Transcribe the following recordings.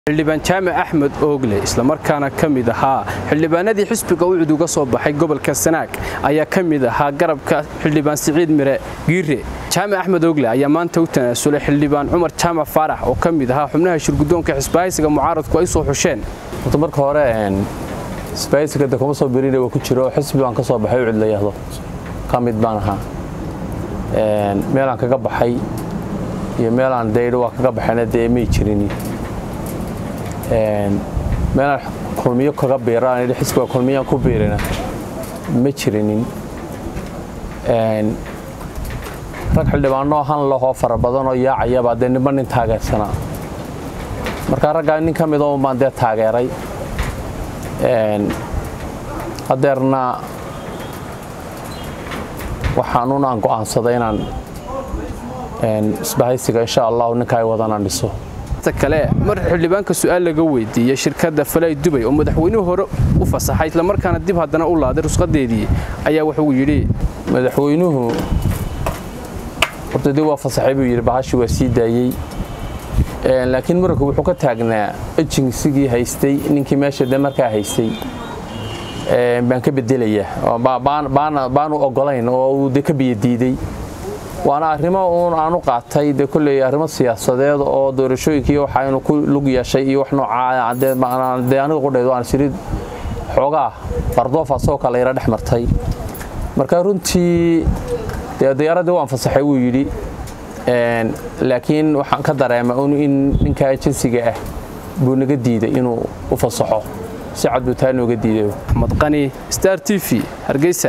xildhibaan jaamac axmed oogle islamarkaana ka mid ahaa xildhibaanadii xisbiga ucud uga soo baxay gobolka sanaag ayaa ka mid ahaa garabka xildhibaan siciid mire giire jaamac axmed oogle ayaa maanta u tanaasulay xildhibaan cumar jaamac faarax oo ka mid ahaa xubnaha shirgudoonka xisbahaysiga mucaaradku ay soo xusheen horta marka hore xisbahaysiga de kuma soo berina waa ku jiro oo xisbi baan ka soo baxay ucud la yahdo ka mid baan ahaa meelaan kaga baxay iyo meelaan daydho waa kaga baxayna dee may jirin meelaan kulmiyo kaga biiraan xisbiga kulmiyaan ku biirina ma jirinin rag xildhibaanoo han lahoo fara badanoo yaacayabaa dee ninba nin taageersanaa markaa raggaa nin ka mid baan dee taageeray hadeerna waxaanuun aan go'aansaday inaan isbahaysiga insha allahu ninka ay wadanaan dhiso kale mar xildhibaanka su'aal laga weydiiyey shirkadda falay dubay oo madaxweynuhu hore u fasaxay islamarkaana dib haddana u laaday rusqadeedii ayaa wuxuu yidhi madaxweynuhu horta dib waa fasaxay buu yidhi bahashii waa sii daayey laakiin muranku wuxuu ka taagnaa ejinsigii haystay ninkii meesha de markaa haystay baan ka bedelayaa baanu ogolayn oo uu de ka biyadiiday waana arrimo uun aanu qaatay de kolley arrimo siyaasadeed oo doorashooyinkii waxa inu ku lug yeeshay iyo wax noocaa dee aniga qudheedu aan sirid xoogaa bardoof asagoo kale yara dhex martay marka runtii dee diyaaradii waan fasaxay wuu yidhi laakiin waxaan ka dareema un in ninka jinsiga ah buu naga diiday inuu u fasaxo si cad buu taa nooga diiday axmed qani star t v hargeysa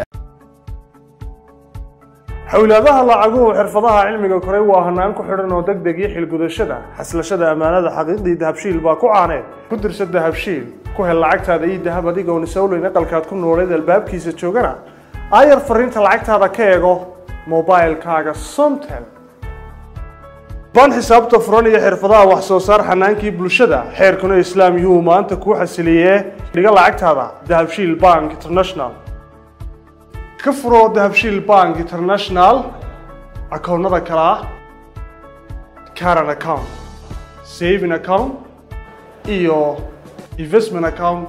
xowlaadaha lacaguhu xirfadaha cilmiga koray waa hanaan ku xidhan oo degdeg iyo xilgudashada xaslashada ammaanada xaqiiqdii dahabshiil baa ku caaneed ku dirsa dahabshiil ku hel lacagtaada iyo dahab adigoon isowleyn aqalkaad ku nooleed albaabkiisa joogana aayar fariinta lacagtaada ka eego mobailkaaga somtel baan xisaabta furan iyo xirfadaha wax soo saar xanaankii bulshada xeerkuna islaam yuu maanta kuu xasiliyee dhiga lacagtaada dahabshiil bank international ka furoo dahabshiil bank international akoonnada kale ah caran account saving account iyo investment account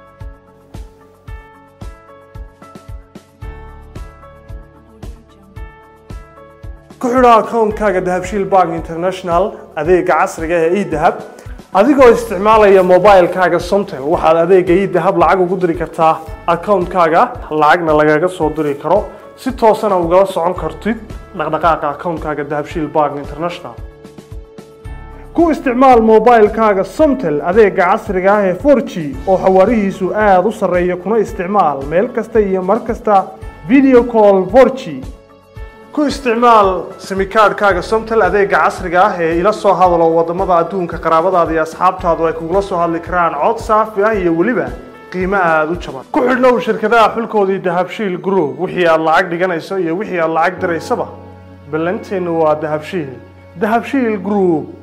ku xidho akoonkaaga dahabshiil bank international adeega casriga ee edahab adigoo isticmaalaya mobilkaaga somtel waxaad adeega idahab lacag ugu diri kartaa akoonkaaga lacagna lagaga soo diri karo si toosana ugala socon kartid dhaqdhaqaaqa akoonkaaga dahabshiil bank international ku isticmaal mobilkaaga somtel adeega casriga ah ee forg oo xawaarihiisu aada u sarreeya kuna isticmaal meel kasta iyo mar kasta video call forg ku isticmaal simikaadhkaaga somtel adeega casriga ah ee ila soo hadalo waddamada adduunka qaraabadaada iyo asxaabtaadu ay kugula soo hadli karaan cod saafi ah iyo weliba qiimo aada u jaban ku xidhnow shirkadaha xulkoodii dahabshiil group wixii aad lacag dhiganayso iyo wixii aad lacag diraysaba ballanteennu waa dahabshiil dahabshiil group